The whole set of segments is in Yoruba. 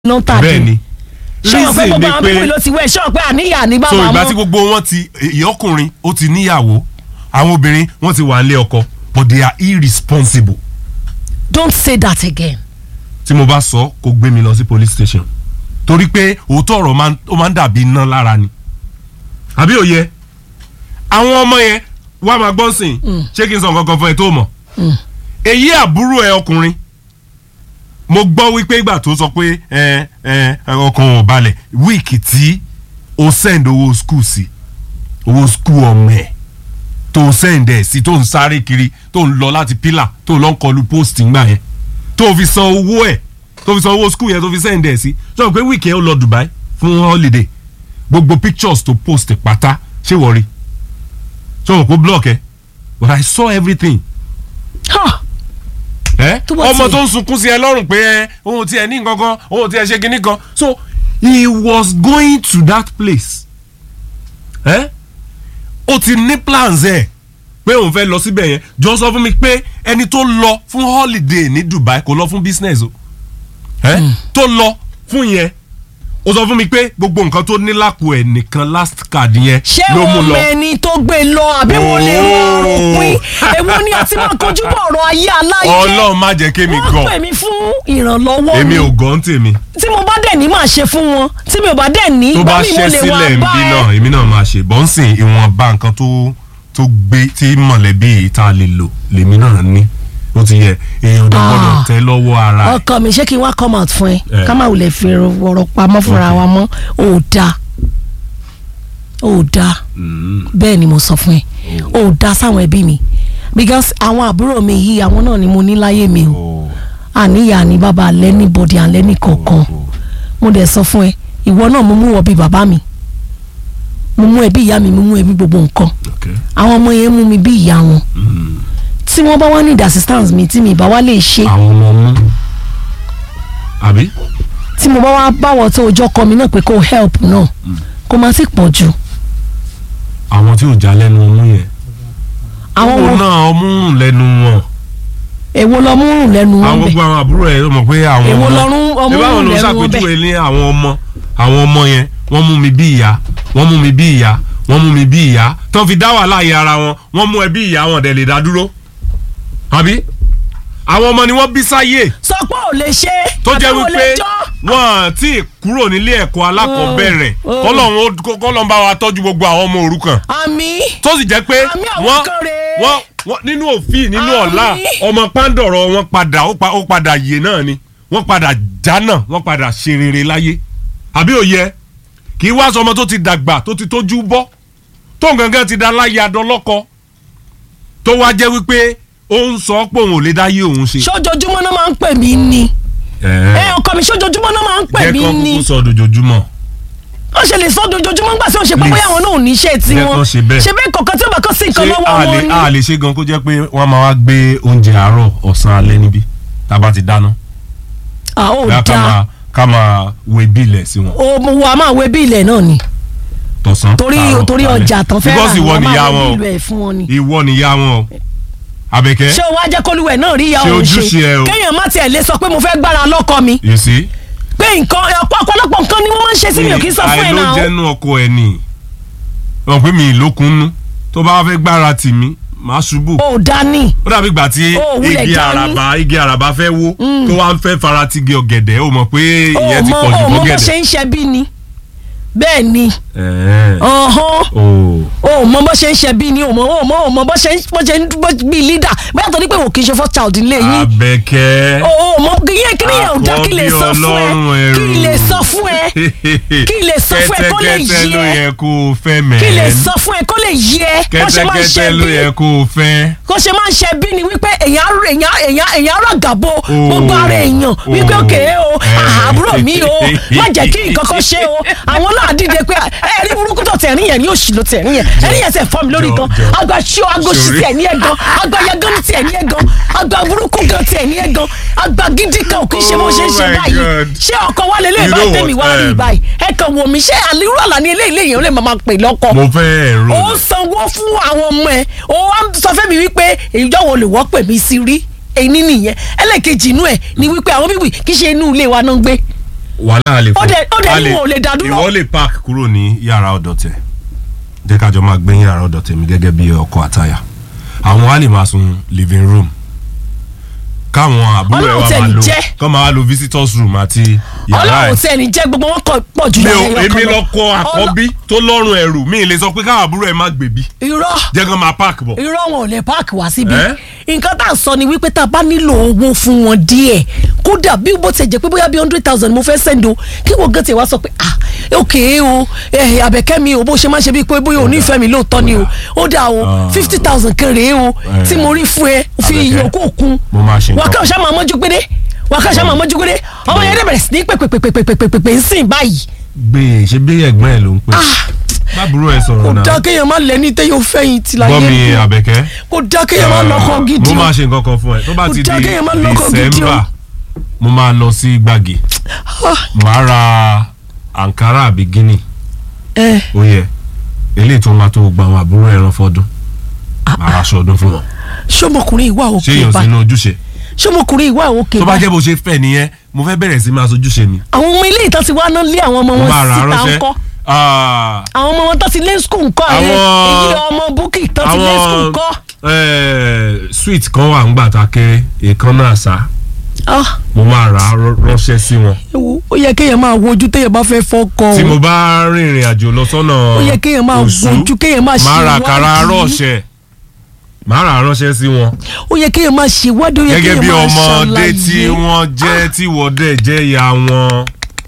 ló ń tàbí. bẹ́ẹ̀ ni ṣé o pé reason gbogbo ni àwọn pé pípé ló ti wẹ̀ ṣé o pé àníyàn ní so bàbá ìgbà tí mọ́. gbogbo wọn ti ìyọkùnrin ó ti níyàwó àwọn obìnrin wọn ti wà nílé ọkọ but they are irresponsible don't say that again. tí mo bá sọ kó gbé mi lọ sí police station torí pé òótọ́ ọ̀rọ̀ máa ń- ó máa ń dàbí iná lára ni àbí òye àwọn ọmọ yẹn wá máa gbọ́n sìn ṣé kí n sọ nǹkan kan fún ẹ tó mọ̀ èyí àbúrò ẹ ọkùnrin mo gbọ́ wípé ìgbà tó sọ pé ẹ ẹ ọkàn ò balẹ̀ wíìkì tí o send owó school sí owó school ọmọ ẹ tó o send ẹ sí tó ń sáré kiri tó ń lọ láti pillar tó ń lọ ń kọlu post ńgbà yẹn tó fi san owó ẹ̀ tó fi san owó school yẹn tó fi send ẹ̀ sí sọ pé week yẹn ó lọ Dubai fún holiday gbogbo pictures tó post pátá ṣé wọ́n rí sọ pé block ẹ but I saw everything Huh. ẹ Tó bá ọmọ tiẹ̀- tó ń sunkún sí ẹ lọ́rùn pé ẹ ohun tí ẹ ní gangan ohun tí ẹ ṣe kinní kan so he was going to that place ẹ ó ti ní plans ẹ pé òun fẹ́ lọ síbẹ̀ yẹn jọ sọ fún mi pé ẹni tó lọ fún holiday ní Dubai kò lọ fún business o ẹ tó lọ fún yẹn ó sọ fún mi pé gbogbo nǹkan tó ní lápò ẹ nìkan last card yẹn ṣé ló mú wọn lọ mọ ẹni tó gbé lọ àbí wọn lè rọrùn pín èwo ni àti máa kojú bọ̀ ọ̀rọ̀ ayé aláyé Ọlọ́run má jẹ́ kémi wọ́n gan pè mí fún ìrànlọ́wọ́ èmi mi ò gàn tèmi. tí mo bá dẹ̀ ní máa ṣe fún wọn tí mi ò bá dẹ̀ ní tó bá ìgbà mi mo ṣẹ́ lè wá sílẹ̀ ń bá bí ẹ. náà èmi náà máa ṣe bọ́ǹsìn ìwọ̀nba nǹkan tó tó gbé tí mọ̀lẹ́bí yìí tá a lè lò lèmi náà ní ó ti yẹ èèyàn tó gbọ́dọ̀ Ah. tẹ́ lọ́wọ́ ara ẹ̀. ọkọ mi ṣé kí n wá come out fún ẹ Eh. ká má wulẹ̀ fi ọ̀rọ̀ pamọ́ fúnra Okay. wa mọ́ ò dáa ò dáa Mm. bẹ́ẹ̀ ni mo sọ fún ẹ ò dáa sáwọn ẹbí mi because àwọn àbúrò mi yìí àwọn náà ni mo ní láyé mi o Oh, àníyàn ní bàbá alẹ́ ní bọ́dì alẹ́ ní kọ̀ọ̀kan oh. mo dẹ̀ sọ fún ẹ ìwọ náà mo mú wọ bí bàbá mi mo mú ẹbí ìyá mi mo mú ẹbí gbogbo nǹkan Okay. àwọn ọmọ yẹn mú mi bí ìyá wọn Mm. tí wọ́n bá wá ní assistance mi tí mi bá wá lè ṣe àwọn ọmọ mú àbí. tí mo bá wá báwọ̀ tó ọjọ́ kọ mi náà pé kó help náà kó má sì pọ̀ jù àwọn tí ò já lẹ́nu ọmú yẹn. àwọn owó wo náà ọmú rùn lẹ́nu wọn. èwo lọ mú rùn lẹ́nu àwọn wọn bẹ̀ gbogbo àwọn àbúrò ẹ̀ mọ̀ pé àwọn Èwo ọmọ lọ́rùn ọmú ẹ báwọn rùn ló lẹ́nu wọn ṣàpèjúwe ní àwọn ọmọ àwọn ọmọ yẹn wọ́n mú mi bí ìyá wọ́n mú mi bí ìyá wọ́n mú mi bí ìyá tó fi dá wàhálà yẹ ara wọn wọ́n mú ẹ bí ìyá wọn dẹ̀ lè dá dúró àbí àwọn ọmọ ni wọ́n bí sáyé sọ pé ò lè ṣe tó jẹ́ àbí ò lè wípé jọ́. wọ́n ti kúrò nílé ẹ̀kọ́ alákọ̀ọ́bẹ̀rẹ̀ Oh, oh. kọ́lọ́run ó- kọ́lọ́run bá wa tọ́jú gbogbo àwọn ọmọ òrukàn àmì tó sì jẹ́ pé Àmì àwọn wọ́n kan rèé. wọ́n wọ́n nínú òfin nínú Àmì. ọ̀la ọmọ pàǹdọ̀rọ̀ wọn padà ó pa- ó padà yè náà ni wọ́n padà jánà wọ́n padà ṣe rere láyé àbí òye kì í wá sọmọ tó ti dàgbà tó ti tójú bọ́ tó gangan ti da láyé adọ́lọ́kọ tó wá jẹ́ wípé ó ń sọ pé òun ò lè dáyé òun ṣe. ṣojoojúmọ́ náà máa ń pè mí ni ẹ ọkọ mi ṣojoojúmọ́ náà máa ń pè jẹ́ mí kán ni kúkú sọ dojoojúmọ́ wọ́n ṣe lè sọ dojoojúmọ́ nígbà tí wọ́n ṣe pé Please. bóyá àwọn náà ò ní iṣẹ́ tí Jẹ́ wọ́n kán ṣe bẹ́ẹ̀. ṣe bẹ́ẹ̀ kọ̀ọ̀kan tí ó bá kọ́ sí nǹkan ṣé lọ́wọ́ a lè wọn a ni. lè ṣe gan kó jẹ́ pé wọ́n máa wá gbé oúnjẹ àárọ̀ ọ̀sán alẹ́ níbí tá a bá ti dáná. à ó bóyá ká dáa máa ká máa wo bílẹ̀ sí wọn o mo wà máa wé bí ilẹ̀ náà ni tọ̀sán. torí tààrọ̀, torí tálẹ́. ọjà tán fẹ́ because ìwọ wọ́n nìyá máa wé wọn bí o ilẹ̀ fún wọn ni. ìwọ nìyá wọn o Àbẹ̀kẹ́ ṣé o wá jẹ́ kólúwẹ̀ náà rí ìyá Ṣe òun ojúṣe ẹ o. kéèyàn má tiẹ̀ lè sọ pé mo fẹ́ gbára lọ́kọ mi you see. pé nǹkan ọ̀pọ̀ ọ̀pọ̀lọpọ̀ nǹkan ni wọ́n máa ń ṣe sí mi ò kí ń sọ fún ẹ̀ náà àìlójẹ́nu ọkọ ẹ̀ nì wọn pé mi ìlókunnú tó bá fẹ́ gbára tì mí màá ṣubú o dání ó dàbí ìgbà tí Ó, wúlẹ̀ igi dání. àràbà igi àràbà fẹ́ wó tó wá ń fẹ́ fara ti igi ọ̀gẹ̀dẹ̀ ó mọ̀ pé o ìyẹn ti mọ pọ̀ jù o mọ bó ṣe fọ́gẹ̀dẹ̀. ń ṣe bí ni bẹ́ẹ̀ ni Ẹ̀ẹ́. ọ̀hán Oh. o mọ bó ṣe ń ṣe bí ni o mọ o mọ o mọ bó ṣe ń bó ṣe ń bó bí leader bóyá tó ní pé wò kí n ṣe first child nílé yín Àbẹ̀kẹ́. o o mọ yẹn kí ni yẹn ò dá kí lè sọ fún ẹ Àkọ́bí kí lè sọ fún ẹ kí lè sọ fún ẹ kó lè kẹ́tẹ́kẹ́tẹ́ ló yé ẹ yẹ kó o fẹ́ mẹ́. kí lè sọ fún ẹ kó lè yé ẹ bó ṣe máa ń ṣe kẹ́tẹ́kẹ́tẹ́ ló bí yẹ kó o fẹ́. kó ṣe máa ń ṣe bí ni wípé èèyàn èèyàn èèyàn èèyàn ràgàbo Oh. gbogbo ara èèyàn wípé Oh. òkè o Eh. àbúrò mi o má jẹ́ kí nǹkan kan ṣe o àwọn náà dìde pé ẹ rí burúkú tó tẹ̀rín yẹn ní òṣì ló tẹ̀rín yẹn ẹni yẹn tẹ̀ fọ́ mi lórí Jọ, gan jọ. àgbà ṣíọ àgọ́ ṣì Sorry. tiẹ̀ ní ẹ̀ gan àgbà yagán tiẹ̀ ní ẹ̀ gan àgbà burúkú gan tiẹ̀ ní ẹ̀ gan àgbà gidi kan ò kì í ṣe bó ṣe ń ṣe Oh my báyìí God. ṣé ọkọ wa lélẹ̀ You báyìí know tẹ̀mí wá what, rí um, báyìí ẹ kàn wò mí ṣé àlérò àlá ní eléyìí lèyìn ó lè máa pè lọ́kọ mo fẹ́ ẹ̀rọ. ó sanwó fún àwọn ọmọ ẹ ó wá ń sọ fẹ́mi wípé ìjọ wo lè wọ́ pè mí sí rí èyí nìyẹn ẹlẹ́ẹ̀kejì inú ẹ̀ ni wípé àwọn bíbí kì í ṣe inú ilé wa náà ń gbé wàhálà lè Ó dẹ̀- ó dẹ̀ a ní lè- wọn ò lè dá dúró. ìwọ lè park kúrò ní yàrá ọ̀dọ̀ tẹ̀ jẹ́ ká jọ máa gbé yàrá ọ̀dọ̀ tèmi gẹ́gẹ́ bí ọkọ àtaya àwọn á lè máa sun living room káwọn àbúrò ẹ̀ Ọlọ́run wá tẹ̀ máa ní lo jẹ́. kọ́ máa lo visitors room àti yàrá ọlọ́run ẹ̀ tẹ̀ ní jẹ́ gbogbo wọn kọ pọ̀ jù mi ò yàrá ẹyọ kan èmi lọ. lọkọ àkọ́bí tó lọ́rùn ẹrù mi ì lè sọ pé káwọn àbúrò ẹ̀ má gbèbí irọ́ jẹ́ kán máa park bọ̀ irọ́ wọn ò lè páàkì wá síbi Ẹ́? nǹkan tá à ń sọ ni wípé tá a bá nílò owó fún wọn díẹ̀ kódà bí bó ti jẹ́ pé bóyá bí hundred thousand mo fẹ́ send o kí wọ́n gán tiẹ̀ wá sọ pé ah ok o eh, àbẹ̀kẹ́ mi o bó ṣe máa ṣe bíi pé bóyá o nífẹ̀ẹ́ mi lóòótọ́ ni o ó dà o Ah. fifty thousand kan rèé o Eh. tí mo rí fún ẹ fi Àbẹ̀kẹ́, ìyókù kún mo máa ṣe wà á nǹkan. kàn ṣá máa mọ́jú gbédé wà á kàn ṣá máa mọ́jú gbédé ọmọ yẹn dẹ̀ bẹ̀rẹ̀ sí ní pèpèpèpèpèpèpè ń sìn báyìí gbé e ṣe bí ẹ̀gbọ́n ẹ̀ ló ń pè bábúrò ẹ̀ kò sọ̀rọ̀ náà dá kéèyàn má lẹ́ni tẹ́ yóò fẹ́yìn tì láyé gbọ́ mi bí. àbẹ̀kẹ́ kò dá kéèyàn má lọ́kọ gidi mo o. máa ṣe nǹkan kan fún ẹ tó bá Kò ti dá di kéèyàn má lọ́kọ gidi o. December mo máa lọ sí gbàgì Ah, màá ra Ankara àbí Guinea ẹ ó yẹ eléyìí tó máa tó gba àwọn àbúrò ẹran fọdún màá ra aṣọ ọdún fún wọn ṣọmọkùnrin ìwà ṣé òkè èèyàn bá sínú ojúṣe ṣọmọkùnrin ìwà òkè tó bá bá jẹ́ bó ṣe fẹ́ nìyẹn mo fẹ́ bẹ̀rẹ̀ sí máa sojúṣe mi àwọn ọmọ ilé ìtàn ti wá náà lé àwọn ọmọ mo wọn máa rà á síta ránṣẹ́ ńkọ́ Ah, àwọn ọmọ wọn tó ti lé skul ńkọ́ àwọn Àwọn- èyí ọmọ búkì tó ti lé skul àwọn ńkọ́. eh, sweet kan wà ńgbà tá a kéré èèkan náà sá Ah, mo máa rà á rọ- ránṣẹ́ sí wọn ewu ó yẹ kéèyàn máa wojú téèyàn bá fẹ́ fọ́kọ tí o mo bá rìnrìn àjò lọ sọ́nà ó yẹ kéèyàn máa Òṣù, wojú kéèyàn máa ṣe máa ra ìwádìí àkàrà ránṣẹ́ máa rà á ránṣẹ́ sí wọn ó yẹ kéèyàn máa ṣe ìwádìí ó yẹ gẹ́gẹ́ kéèyàn bí máa ọmọdé ṣàlàyé tí wọ́n jẹ́ tí wọ́n dẹ̀ jẹ́ ìyá wọn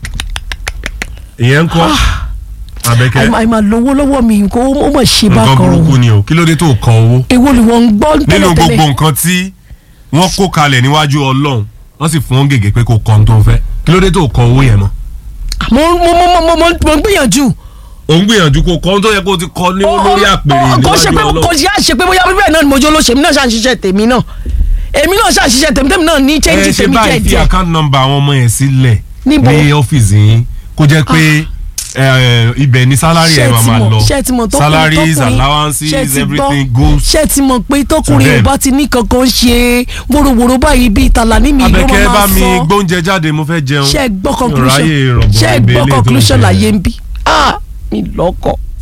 ìyẹn ń kọ́ Àbẹ̀kẹ́ àìmọ̀ àìmọ̀ lówó lọ́wọ́ mi kó ó mọ̀ ṣe bá nǹkan kan burúkú o ni o kí ló dé tó kọ owó èwo ni wọ́n ń gbọ́ nínú tẹ́lẹ̀tẹ́lẹ̀ gbogbo nǹkan tí wọ́n kó kalẹ̀ níwájú Ọlọ́run wọ́n sì fún wọn gègé pé kó kọ́ ohun tó ń fẹ́ kí ló dé tó kọ owó yẹn mọ́ mo mo mo mo mo mo mo ń gbìyànjú. ò ń gbìyànjú kó kọ́ ohun tó yẹ kó ti kọ ní lórí àpèrè kò ṣe pé níwájú kò Ọlọ́run ṣe á ṣe pé bóyá bíbẹ̀ náà ni mo jẹ́ olóṣèlú náà ṣàṣìṣe tèmi náà èmi náà ṣàṣìṣe tèmi tèmi náà ní ẹ change ṣe tèmi díẹ̀ báyìí fi díẹ̀ account number àwọn ọmọ yẹn sílẹ̀ Níbo? ní ọ́fíìsì yín kó jẹ́ pé ẹ, ibẹ̀ ni salary ẹ̀ máa máa lọ ṣé ti mọ̀ tọkùnrin salaries tọkùnrin allowances ṣé ti gbọ́? everything goes ṣé ti mọ̀ pé tọkùnrin ò them. bá ti ní kankan ṣe wóróworó báyìí bíi ìtàlá ní mi ló Àbẹ̀kẹ́ máa bá máa mi sọ gbóúnjẹ jáde mo fẹ́ jẹun ṣé ẹ gbọ́ Mi ò conclusion ráyè rọ̀bọ̀ ṣé ẹ ibẹ̀ gbọ́ eléyìí tó ń conclusion ṣẹlẹ̀. láyé ń bí ah mi lọ́kọ̀